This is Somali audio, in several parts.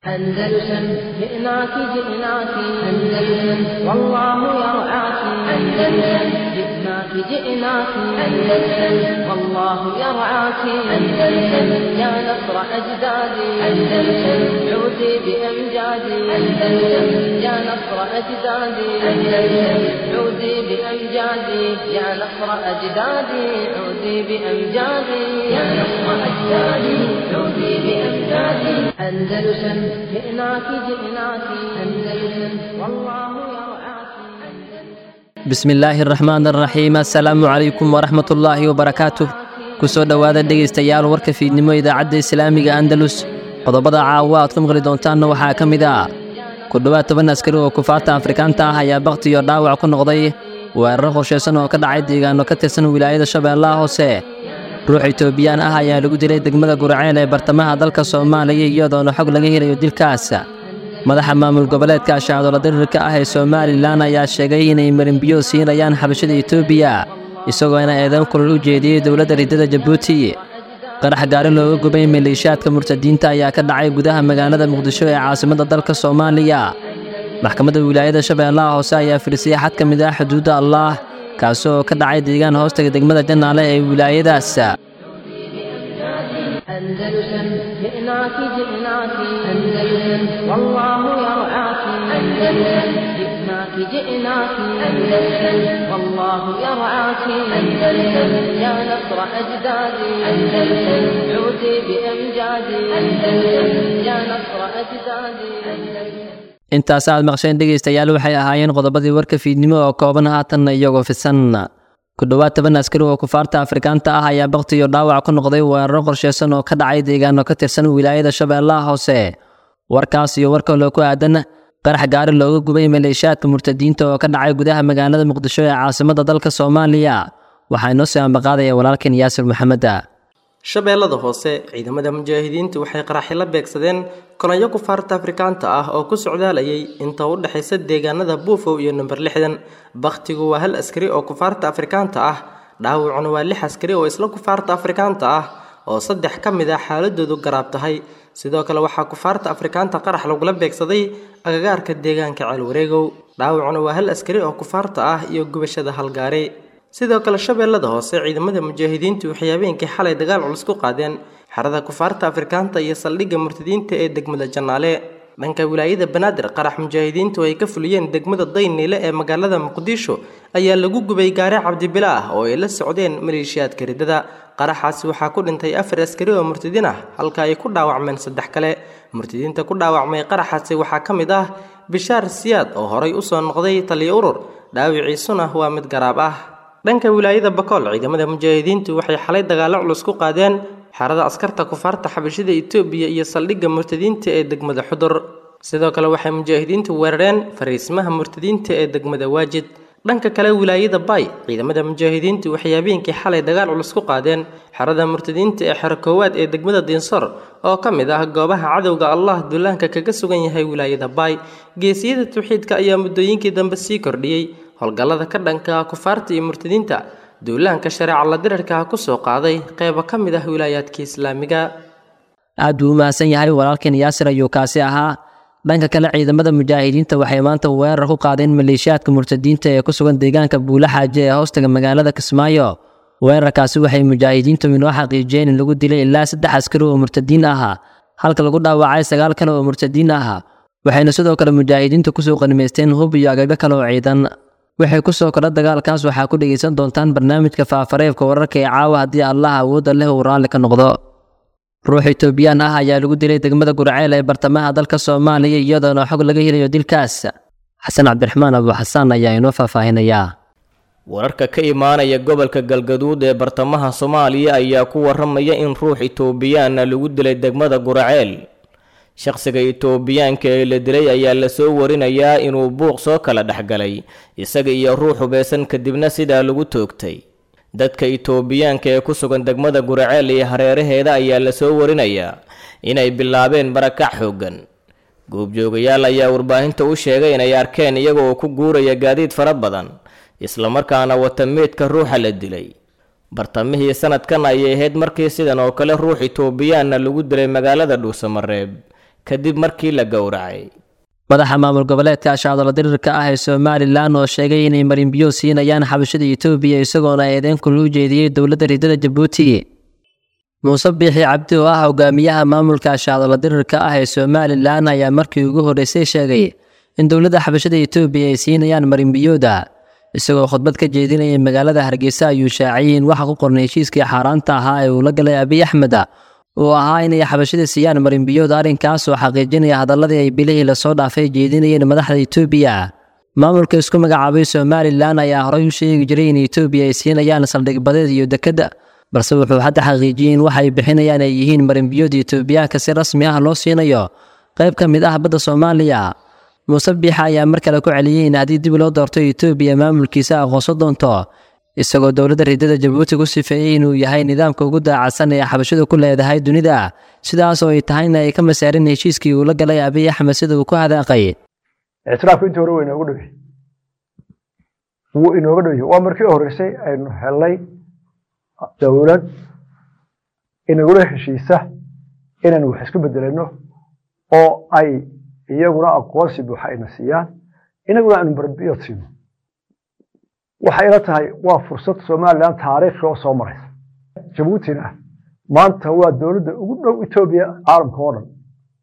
أندلسن جئناك جئناك أندلسن والله يرعاك أندلسن جئناك جئناك أندلسن والله يرعاك أندلسن يا نصر أجدادي أندلسن عودي بأمجادي أندلسن يا نصر أجدادي أندلسن عودي بأمجادي يا نصر أجدادي عودي بأمجادي يا نصر أجدادي عودي بأمجادي أندلسن جئناك جئناك أندلسن والله يرعاك bismi illaahi araxmaan araxiim assalaamu calaykum waraxmat ullaahi wabarakaatuh ku soo dhowaada dhegaystayaal warka fiidnimo idaacadda islaamiga andalus qodobada caawa aad ku maqli doontaanna waxaa ka mid ah ku dhowaad toban askari oo kufaarta afrikaanta ah ayaa bakti iyo dhaawac ku noqday weeraro qorshaysan oo ka dhacay deegaano ka tirsan wilaayada shabeellaha hoose ruux itoobiyaan ah ayaa lagu dilay degmada guraceel ee bartamaha dalka soomaaliya iyadoona xog laga helayo dilkaas madaxa maamul goboleedka shaacdola dirirka ah ee somalilan ayaa sheegay inay marinbiyo siinayaan xabashada etoobiya isagoona eedan kulal u jeediyey dowladda riddada jabuuti qarax gaari looga gubay maleeshiyaadka murtadiinta ayaa ka dhacay gudaha magaalada muqdisho ee caasimadda dalka soomaaliya maxkamadda wilaayada shabeellaha hoose ayaa firisay xad ka mid ah xuduudda allaah kaasi oo ka dhacay deegaan hoostaga degmada jannaale ee wilaayadaas أندلسن جئناك جئناك أندلسن والله يرعاك أندلسن جئناك جئناك أندلسن والله يرعاك أندلسن يا نصر أجدادي أندلسن عودي بأمجادي أندلسن يا نصر أجدادي أندلسن intaas aad maqsheen dhegaystayaal waxay ahaayeen qodobadii warka fiidnimo oo kooban haatanna iyagoo fisan ku dhowaad toban askari oo kufaarta afrikaanta ah ayaa bakti iyo dhaawac ku noqday weeraro qorshaysan oo ka dhacay deegaano ka tirsan wilaayada shabeellaha hoose warkaas iyo war kaloo ku aadan qarax gaari looga gubay maleeshiyaadka murtadiinta oo ka dhacay gudaha magaalada muqdisho ee caasimadda dalka soomaaliya waxaa inoo sii ambaqaadaya walaalkan yaasir maxameda shabeellada hoose ciidamada mujaahidiintu waxay qaraxi la beegsadeen kolonyo kufaarta afrikaanta ah oo ku socdaalayay inta u dhexaysa deegaanada buufow iyo number lixdan bakhtigu waa hal askari oo kufaarta afrikaanta ah dhaawacuna waa lix askari oo isla kufaarta afrikaanta ah oo saddex ka mid ah xaaladoodu garaab tahay sidoo kale waxaa kufaarta afrikaanta qarax lagula beegsaday agagaarka deegaanka ceelwareegow dhaawacuna waa hal askari oo kufaarta ah iyo gubashada halgaari sidoo kale shabeellada hoose ciidamada mujaahidiintu waxay habeenkii xalay dagaal culus ku qaadeen xerada kufaarta afrikaanta iyo saldhigga murtadiinta ee degmada jannaale dhanka wilaayada banaadir qarax mujaahidiintu ay ka fuliyeen degmada dayniile ee magaalada muqdisho ayaa lagu gubay gaari cabdibila ah oo ay la socdeen maleeshiyaadka riddada qaraxaasi waxaa ku dhintay afar askari oo murtadiin ah halka ay ku dhaawacmeen saddex kale murtadiinta ku dhaawacmay qaraxaasi waxaa ka mid ah bishaar siyaad oo horay usoo noqday taliyo urur dhaawiciisuna waa mid garaab ah dhanka wilaayada bakool ciidamada mujaahidiintu waxay xalay dagaallo culus ku qaadeen xerada askarta kufaarta xabashida etoobiya iyo saldhigga murtadiinta ee degmada xudur sidoo kale waxay mujaahidiintu weerareen fariismaha murtadiinta ee degmada waajid dhanka kale wilaayada bay ciidamada mujaahidiintu waxay habeenkii xalay dagaal culus ku qaadeen xerada murtadiinta ee xero koowaad ee degmada diinsor oo ka mid ah goobaha cadowga allah duulaanka kaga sugan yahay wilaayada bay geesiyada tawxiidka ayaa muddooyinkii dambe sii kordhiyey howlgallada ka dhanka ah kufaarta iyo murtadiinta duulaanka shareeca la dirarka ah kusoo qaaday qeybo ka mid ah wilaayaadka islaamiga aad buu u mahadsan yahay walaalkan yaasir ayuu kaasi ahaa dhanka kale ciidamada mujaahidiinta waxay maanta weerar ku qaadeen maleeshiyaadka murtadiinta ee ku sugan deegaanka buulaxaaje ee hoostaga magaalada kismaayo weerarkaasi waxay mujaahidiintu inoo xaqiijiyeen in lagu dilay ilaa saddex askari oo murtadiin ah halka lagu dhaawacay sagaal kale oo murtadiin ah waxayna sidoo kale mujaahidiintu kusoo qanimaysteen hub iyo agaga kale oo ciidan waxay ku soo kordha dagaalkaas waxaa ku dhegaysan doontaan barnaamijka faafareebka wararka ee caawa haddii allah awoodda leh uu raalli ka noqdo ruux itoobiyaan ah ayaa lagu dilay degmada gurceel ee bartamaha dalka soomaaliya iyadoona xog laga helayo dilkaas xasan cabdiraxmaan abu xasaan ayaa inoo faahfaahinayaa wararka ka imaanaya gobolka galgaduud ee bartamaha soomaaliya ayaa ku waramaya in ruux itoobiyaana lagu dilay degmada gurceel shaqsiga itoobiyaanka ee la dilay ayaa lasoo warinayaa inuu buuq soo kala dhexgalay isaga iyo ruux hubeysan kadibna sidaa lagu toogtay dadka itoobiyaanka ee ku sugan degmada guraceel iyo hareeraheeda ayaa lasoo warinayaa inay bilaabeen barakac xooggan goobjoogayaal ayaa warbaahinta u sheegay inay arkeen iyaga oo ku guuraya gaadiid fara badan islamarkaana wata meydka ruuxa la dilay bartamihii sanadkan ayay ahayd markii sidan oo kale ruux itoobiyaanna lagu dilay magaalada dhuusamareeb kadib markii la gowracay madaxa maamul goboleedka ashacdolo dirirka ah ee somalilan oo sheegay inay marinbiyo siinayaan xabashada etoobiya isagoona eedeyn kula u jeediyey dowladda riddada jabuuti muuse biixi cabdi oo ah hogaamiyaha maamulka ashacdolo dirirka ah ee somalilan ayaa markii ugu horreysay sheegay in dowladda xabashada etoobiya ay siinayaan marinbiyooda isagoo khudbad ka jeedinayay magaalada hargeysa ayuu shaaciyey in waxa ku qornay heshiiskii xaaraanta ahaa ee uu la galay abiy axmed uu ahaa inay xabashada siiyaan marinbiyood arrinkaas oo xaqiijinaya hadalladii ay bilihii lasoo dhaafay jeedinayeen madaxda etoobiya maamulka isku magacaabay somalilan ayaa horey u sheegi jiray in etoobiya ay siinayaan saldhig badeed iyo dekedda balse wuxuu hadda xaqiijiyey in waxa ay bixinayaan ay yihiin marinbiyood etoobiyaanka si rasmi ah loo siinayo qayb ka mid ah badda soomaaliya muuse biixa ayaa mar kale ku celiyey in haddii dib loo doorto etoobiya maamulkiisa aqoonso doonto isagoo dowladda riddada jabuuti ku sifeeyey inuu yahay nidaamka ugu daacadsan ee xabashadu ku leedahay dunida sidaas oo ay tahayna ay ka masaarin heshiiskii uu la galay abiy axmed sida uu ku hadaaqay ictiraafku intii hore waa inooga dhow yahay wuu inooga dhow yahay waa markii horreysay aynu helnay dowlad inagula heshiisa inaynu wax isku bedelano oo ay iyaguna aqoonsi buuxa ayna siiyaan inaguna aynu barbiyood siino waxay ila tahay waa fursad somalilan taariikhi oo soo maraysa jabuutina maanta waa dowladda ugu dhow etoobiya caalamka oo dhan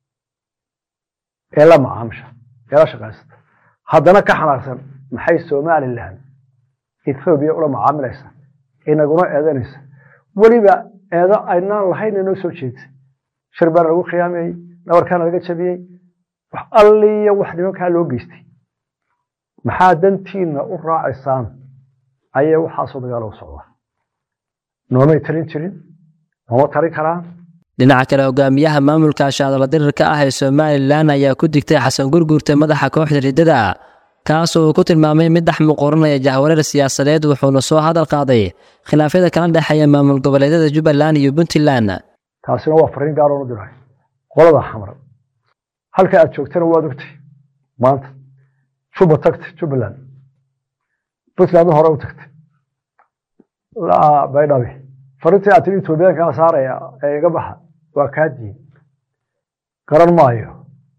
ee la macaamisha ee la shaqaysata haddana ka xanaaqsan maxay somalilan ethoobiya ula macaamilaysa inaguna eedanaysa weliba eedo aynaan lahayn inoo soo jeedisay shir baana lagu khiyaamayey dhabarkaana laga jabiyey wax alliya wax nimankaa loo geystay maxaa dantiina u raacaysaan ayay waxaasoo dagaal u socdaa noomay talin jirin nooma talin karaan dhinaca kale hogaamiyaha maamulka ashacdolo dirirka ah ee somalilan ayaa ku digtay xasan gurguurta madaxa kooxda riddada kaasoo uu ku tilmaamay mid dhex muquuranaya jahwareer siyaasadeed wuxuuna soo hadal qaaday khilaafyada kala dhexeeya maamul goboleedyada jubbaland iyo puntland taasina waa fariin gaaroon u diray qolada xamar halka aad joogtana waad ogtay maanta juba tagtay jubbaland puntlandna hore u tagtay baydhabe fariintii aad tiri etoobiyaankaa saaraya ee iga baxa waa kaa diin garan maayo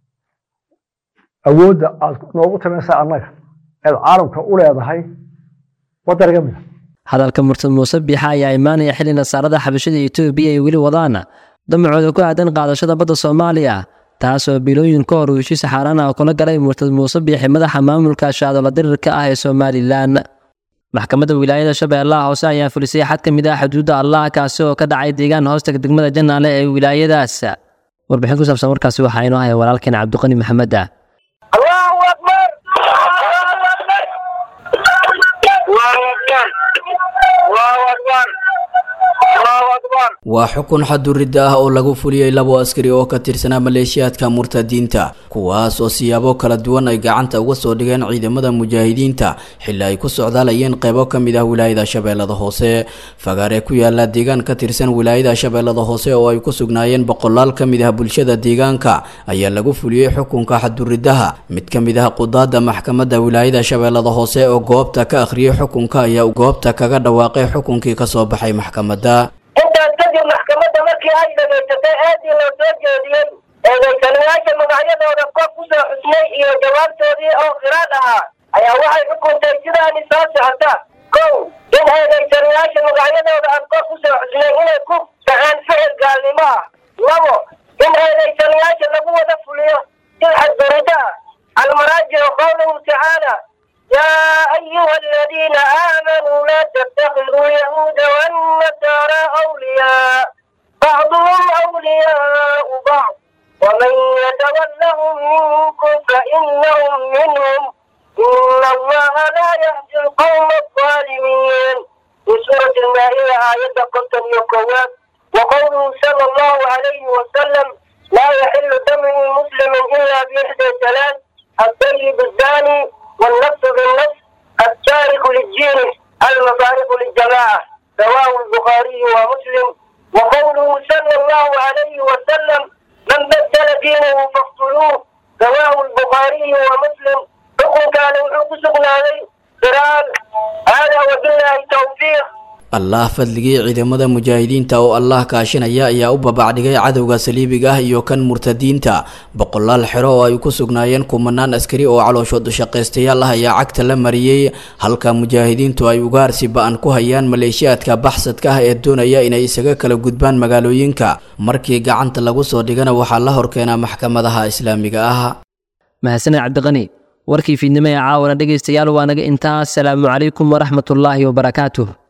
awoodda aad noogu tamaysaa annaga eed caalamka u leedahay waddan iga mida hadalka murtad muuse biixa ayaa imaanaya xilli nasaarada xabashada etoobiya ay weli wadaan damacooda ku aadan qaadashada badda soomaaliya taasoo bilooyin ka hor uu heshiis xaaraan ah kula galay murtad muuse biixi madaxa maamulka shaadolo dirirka ah ee somalilan maxkamadda wilaayada shabeellaha hoose ayaa fulisay xad ka mid ah xuduudda allah kaasi oo ka dhacay deegaan hoostaga degmada janaale ee wilaayadaas warbixin ku saabsan warkaasi waxaa inoo haya walaalkeen cabdiqani maxamed ah الله أكبر الله أكبر الله أكبر الله أكبر الله أكبر waa xukun xaduridda ah oo lagu fuliyey labo askari oo ka tirsanaa maleeshiyaadka murtadiinta kuwaas oo siyaabo kala duwan ay gacanta uga soo dhigeen ciidamada mujaahidiinta xilli ay ku socdaalayeen qeybo ka mid ah wilaayada shabeellada hoose fagaare ku yaala deegaan ka tirsan wilaayada shabeellada hoose oo ay ku sugnaayeen boqolaal ka mid ah bulshada deegaanka ayaa lagu fuliyey xukunka xaduriddaha mid ka mid ah qudaada maxkamadda wilaayada shabeellada hoose oo goobta ka akhriyey xukunka ayaa goobta kaga dhawaaqay xukunkii kasoo baxay maxkamadda intaas kadib maxkamadda markii ay dhagaysatay aadii loo soo jeediyey eedaysanayaasha magacyadooda kor ku soo xusnay iyo jawaabtoodii oo khiraad ahaa ayaa waxay xukuntay sidaani soo socota kow in eedaysanayaasha magacyadooda aan kor ku soo xusnay inay ku dhaceen ficil gaalnimo ah labo in eedaysanayaasha lagu wada fuliyo sil xadgurida ah almaraajicu qowluhu tacaala يا أيها الذين آمنوا لا تتخذوا اليهود والنصارى أولياء بعضهم أولياء بعض ومن يتولهم منكم فإنهم منهم إن الله لا يهدي القوم الظالمين في سورة المائدة آية قتل يقوات وقوله صلى الله عليه وسلم لا يحل دم مسلم إلا بإحدى ثلاث الطيب الزاني والنفس بالنفس التارك للدين المفارق للجماعة رواه البخاري ومسلم وقوله صلى الله عليه وسلم من بدل دينه فاقتلوه رواه البخاري ومسلم حكم كان وحكم سقنا عليه قران هذا وبالله التوفيق allah fadligii ciidamada mujaahidiinta oo allah kaashinaya ayaa u babacdhigay cadowga saliibiga ah iyo kan murtadiinta boqolaal xero oo ay ku sugnaayeen kumanaan askari oo calooshood shaqaystayaal ah ayaa cagta la mariyey halka mujaahidiintu ay ugaarsi ba-an ku hayaan maleeshiyaadka baxsadka ah ee doonaya inay isaga kala gudbaan magaalooyinka markii gacanta lagu soo dhigana waxaa la horkeenaa maxkamadaha islaamiga ah mahadsaned cabdiqani warkii fiidnimo ee caawana dhegaystayaal waa naga intaa asalaamu calaykum waraxmatullaahi wabarakaatuh